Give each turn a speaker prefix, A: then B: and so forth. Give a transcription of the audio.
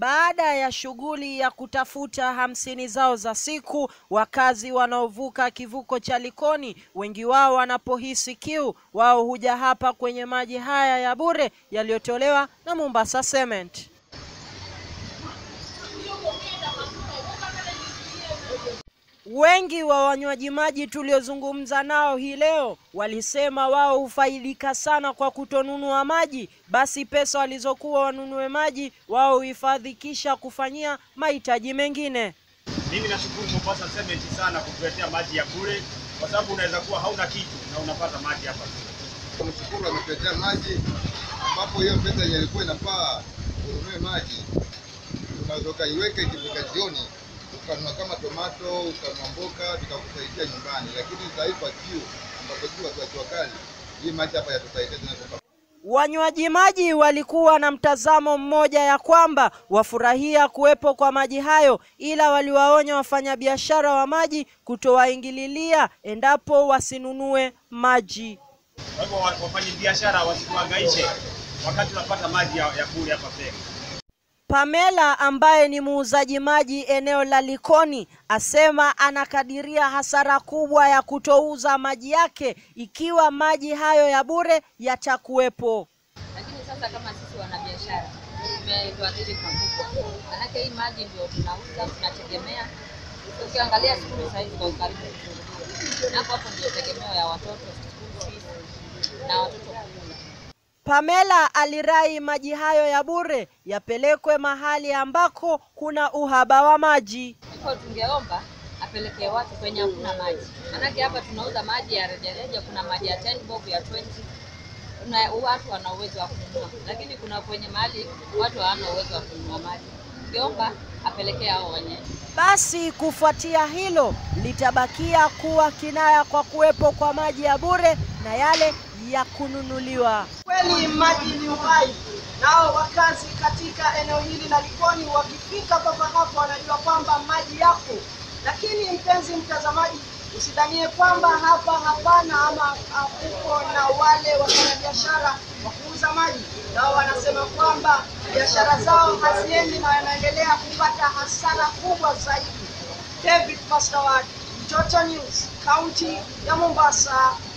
A: Baada ya shughuli ya kutafuta hamsini zao za siku, wakazi wanaovuka kivuko cha Likoni, wengi wao wanapohisi kiu, wao huja hapa kwenye maji haya ya bure yaliyotolewa na Mombasa Cement. Wengi wa wanywaji maji tuliozungumza nao hii leo walisema wao hufaidika sana kwa kutonunua maji, basi pesa walizokuwa wanunue maji wao huhifadhi kisha kufanyia mahitaji mengine.
B: Mimi nashukuru Mombasa Cement sana kutuletea maji ya bure, kwa sababu unaweza kuwa hauna kitu na unapata maji hapa bure.
C: Mshukuru ametuletea maji, ambapo hiyo pesa yenye ilikuwa inafaa ununue maji unaweza ukaiweka ikifika jioni ukanunua kama tomato ukanunua mboga vikakusaidia nyumbani, lakini sasa hivi kwa kiu ambapo jua kwa jua kali, hii maji hapa yatusaidia tena kwa
A: Wanywaji maji walikuwa na mtazamo mmoja ya kwamba wafurahia kuwepo kwa maji hayo, ila waliwaonya wafanyabiashara wa maji kutowaingililia endapo wasinunue maji.
B: Kwa hivyo wa- wafanyabiashara wasituhangaishe wakati tunapata maji ya, ya bure hapa Pemba.
A: Pamela ambaye ni muuzaji maji eneo la Likoni asema anakadiria hasara kubwa ya kutouza maji yake ikiwa maji hayo ya bure yatakuwepo.
D: lakini sasa kama sisi wanabiashara tumetuathiri pakubwa, manake hii maji ndio tunauza tunategemea. Ukiangalia skulu saa hizi kwa karibu kufunguliwa, na hapo hapo ndio tegemeo ya watoto school fees na watoto kula.
A: Pamela alirai maji hayo ya bure yapelekwe mahali ambako kuna uhaba wa maji.
D: Hivyo tungeomba apelekee watu kwenye hakuna maji, manake hapa tunauza maji ya rejareja, kuna maji ya 10 bob ya 20 na watu wana uwezo wa kununua, lakini kuna kwenye mahali watu hawana uwezo wa kununua maji. Tungeomba apelekee hao wenyewe.
A: Basi kufuatia hilo litabakia kuwa kinaya kwa kuwepo kwa maji ya bure na yale ya kununuliwa.
E: Kweli maji ni uhai, nao wakazi katika eneo hili la Likoni wakifika papa hapo wanajua kwamba maji yapo. Lakini mpenzi mtazamaji, usidhanie kwamba hapa hapana ama hakuko na wale wafanyabiashara wa kuuza maji, nao wanasema kwamba biashara zao haziendi na wanaendelea kupata hasara kubwa zaidi. David Pastawad, Mtoto News, kaunti ya Mombasa.